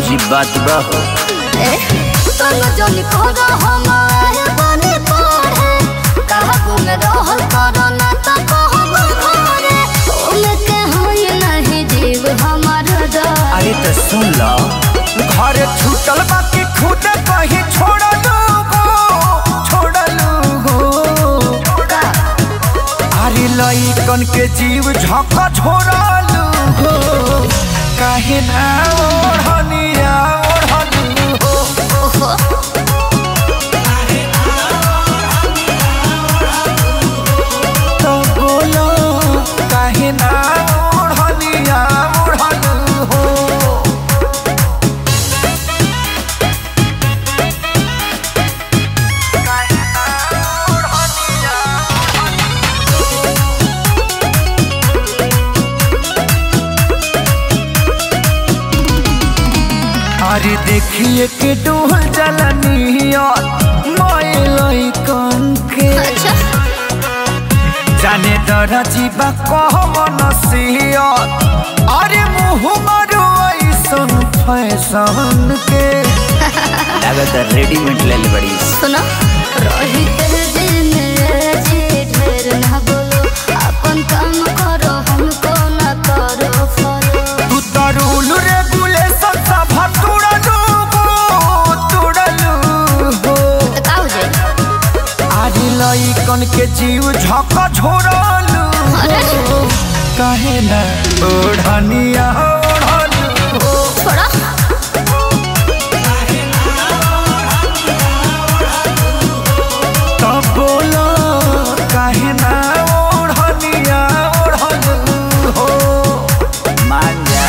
अजीब बात बा हो तनु जन कर हम आए बने पढ़े कहबो में रहल करो ना त कहबो घरे ओमे के होय नहीं जीव हमार डर अरे तो सुन लो घर छूटल बाकी खुद कहीं छोड़लू हो छोड़लू हो का अरे लइकन के जीव झक छोड़लू हो काहे ना ओढ़निया ओढ़लू हो ओहो तो बोलो काहे ना ओढ़निया ओढ़लू हो अरे देखिए के डोल जलनिया माय कन के अच्छा जाने दरा जीवा कह मनसिया अरे मुँह मारो ऐसन फैशन के लागत रेडीमेड ले ले बड़ी सुनो रही तेरे दिल में जी ढेर ना बोलो अपन काम करो हमको ना करो फॉलो तू तो रूल रेगुलेशन सब तुड़लू हो तुड़लू हो तो का हो जाए अरे लइकन के जीव झक झोरलू अरे काहे ना ओढ़निया ओढ़लू हो छोड़ा तब बोलो काहे ना ओढ़निया ओढ़लू हो मान जा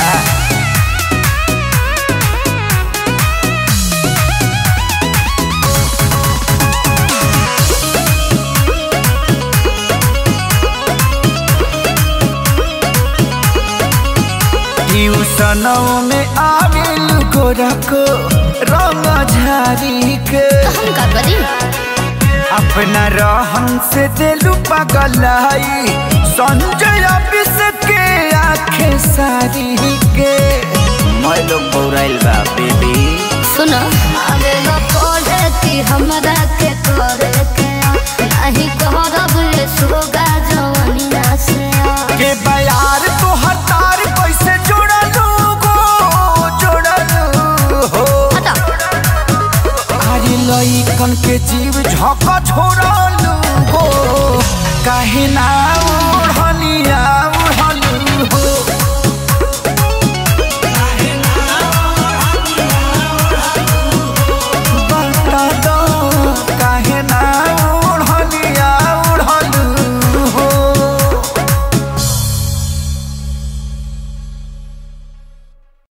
ट्यूशनों में आविल गोरको रंग झारी के हम का करी अपना रहन से दिलु पगलाई संजय ऑफिस के आंखें सारी के मैं लोग बौराइल बा बेबी सुनो आगे लो पढ़े कि हमरा के करे के नहीं कहरब ये सोगा जवनिया से के बयार तो हतार कैसे जोड़लू गो जोड़लू हो हटा अरे लइकन के जीव झक छोड़लू हो काहे ना ओढ़निया ओढ़लू हो